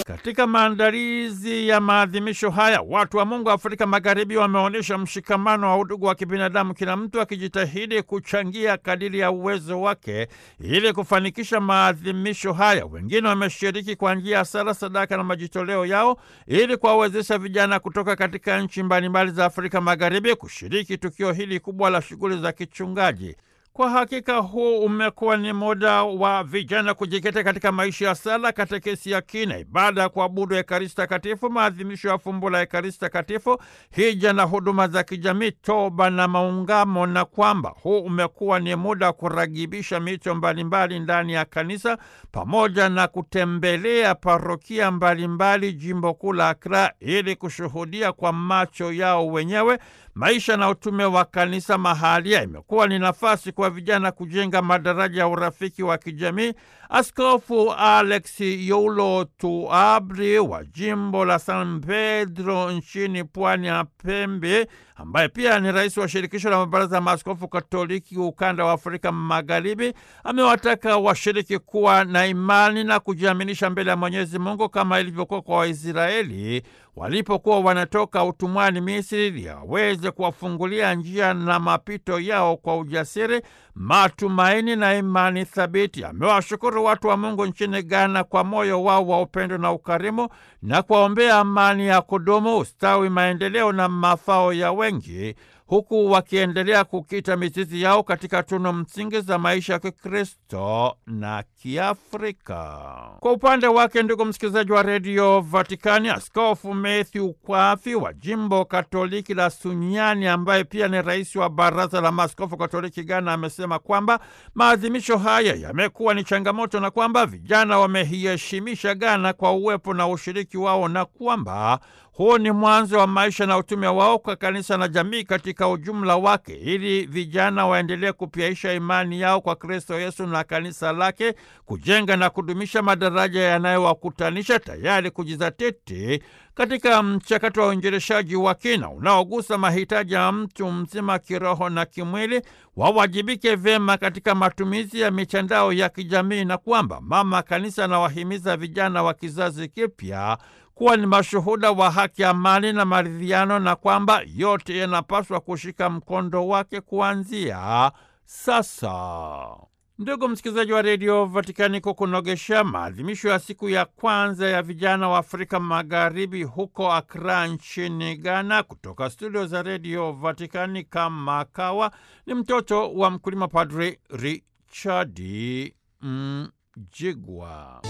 Katika maandalizi ya maadhimisho haya, watu wa Mungu Afrika Magharibi wameonyesha mshikamano wa udugu wa kibinadamu, kila mtu akijitahidi kuchangia kadiri ya uwezo wake ili kufanikisha maadhimisho haya. Wengine wameshiriki kwa njia ya sala, sadaka na majitoleo yao ili kuwawezesha vijana kutoka katika nchi mbalimbali za Afrika Magharibi kushiriki tukio hili kubwa la shughuli za kichungaji. Kwa hakika huu umekuwa ni muda wa vijana kujikita katika maisha ya sala, katekesi ya kina, ibada ya kuabudu Ekaristi Takatifu, maadhimisho ya fumbo la Ekaristi Takatifu, hija na huduma za kijamii, toba na maungamo, na kwamba huu umekuwa ni muda wa kuragibisha mito mbalimbali ndani ya kanisa pamoja na kutembelea parokia mbalimbali jimbo kuu la Akra ili kushuhudia kwa macho yao wenyewe maisha na utume wa kanisa mahalia. Imekuwa ni nafasi kwa vijana kujenga madaraja ya urafiki wa kijamii. Askofu Alex Youlo Tuabri wa jimbo la San Pedro nchini pwani ya Pembe, ambaye pia ni rais wa shirikisho la mabaraza ya maaskofu Katoliki ukanda wa Afrika Magharibi, amewataka washiriki kuwa na imani na kujiaminisha mbele ya Mwenyezi Mungu kama ilivyokuwa kwa Waisraeli walipokuwa wanatoka utumwani Misri, ili aweze kuwafungulia njia na mapito yao kwa ujasiri, matumaini na imani thabiti. Amewashukuru watu wa Mungu nchini Ghana kwa moyo wao wa upendo na ukarimu na kuwaombea amani ya kudumu, ustawi, maendeleo na mafao ya wengi huku wakiendelea kukita mizizi yao katika tunu msingi za maisha ya Kikristo na Kiafrika. Kwa upande wake, ndugu msikilizaji wa redio Vatikani, Askofu Matthew Kwafi wa jimbo Katoliki la Sunyani, ambaye pia ni rais wa baraza la maaskofu Katoliki Ghana, amesema kwamba maadhimisho haya yamekuwa ni changamoto na kwamba vijana wameiheshimisha Ghana kwa uwepo na ushiriki wao na kwamba huu ni mwanzo wa maisha na utume wao kwa kanisa na jamii katika ujumla wake, ili vijana waendelee kupyaisha imani yao kwa Kristo Yesu na kanisa lake, kujenga na kudumisha madaraja yanayowakutanisha, tayari kujizatiti katika mchakato wa uinjilishaji wa kina unaogusa mahitaji ya mtu mzima kiroho na kimwili. Wawajibike vyema katika matumizi ya mitandao ya kijamii, na kwamba mama kanisa anawahimiza vijana wa kizazi kipya kuwa ni mashuhuda wa haki, amani na maridhiano, na kwamba yote yanapaswa kushika mkondo wake kuanzia sasa. Ndugu msikilizaji wa redio Vatikani, kwa kunogesha maadhimisho ya siku ya kwanza ya vijana wa Afrika Magharibi huko Akra nchini Ghana, kutoka studio za redio Vatikani kama kawa ni mtoto wa mkulima Padri Richard Mjigwa.